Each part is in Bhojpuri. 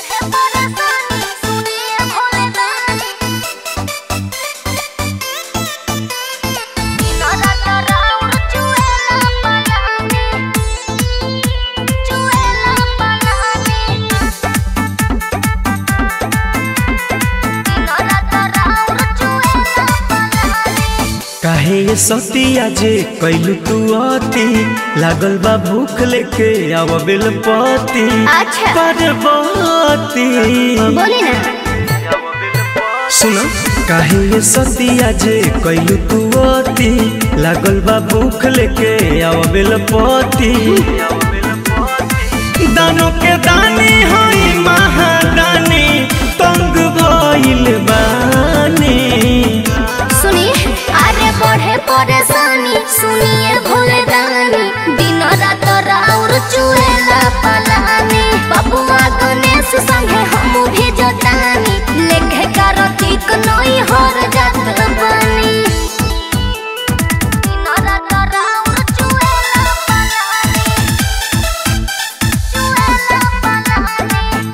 काहे ये सतिया जे कैलू तू अति लागल बा भूख लेके आव बिल पति अच्छा। पार्वती बोली ना सुन काहे ये सतिया जे कैलू तू अति लागल बा भूख लेके आव बिल पति दानों के दानी हई महादानी तंग भइल बानी सुनी अरे बढ़े परेशानी सुनिए भोले दानी दिन रात राउर चुएला पलानी बबुआ गणेश संगे हम भी जतानी लेखे कार्तिक नई हर जात बानी दिन रात राउर चुएला पलानी चुएला पलानी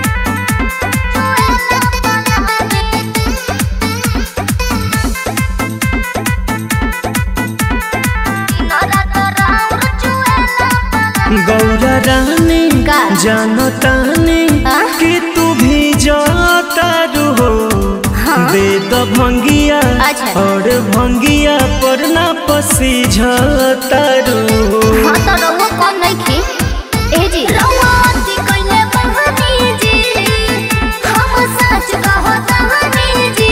गौरा रानी का? जानो तानी आ? कि तू भी जातारू हो हाँ। दे तो भंगिया अच्छा। और भंगिया पर ना पसी झतारू हाँ तो रउआ कम नइखे ए जी रउआ अति कइले बहानी जी हम सच कहतानी जी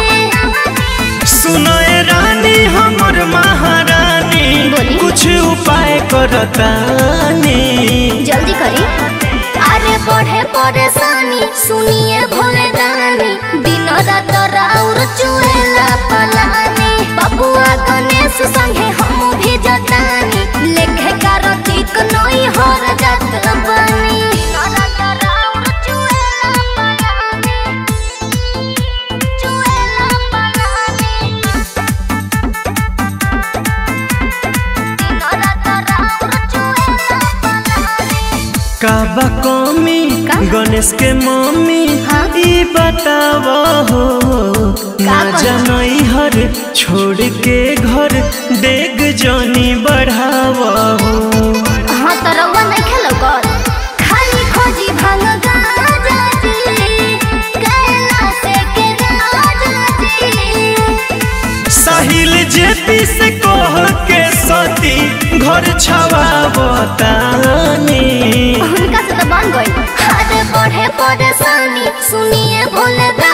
सुनो ए रानी हमर महारानी बोली। कुछ उपाय करतानी जल्दी करी अरे बढ़े परेशानी सुनिए भोले दानी दिन रात राउर चुएला पलानी बबुआ गणेश संगे हम भी जतानी लेखे कार्तिक नई हर जात बानी दिन रात राउर चुएला पलानी चुएला पलानी दिन रात राउर चुएला पलानी काबा कमी का? गणेश के मम्मी हाँ? ई बताव हो ना कहला? जनई हर छोड़ के घर देख जनी बढ़ाव हो हाँ तो रउआ नहीं खेलो कर खाली खोजी भांग गाजा जी कैलाश के राजा जी साहिल जेपी से कह के सती घर छवावतानी उनका से तो बन गई अरे बढ़े परेशानी सुनिए भोले दा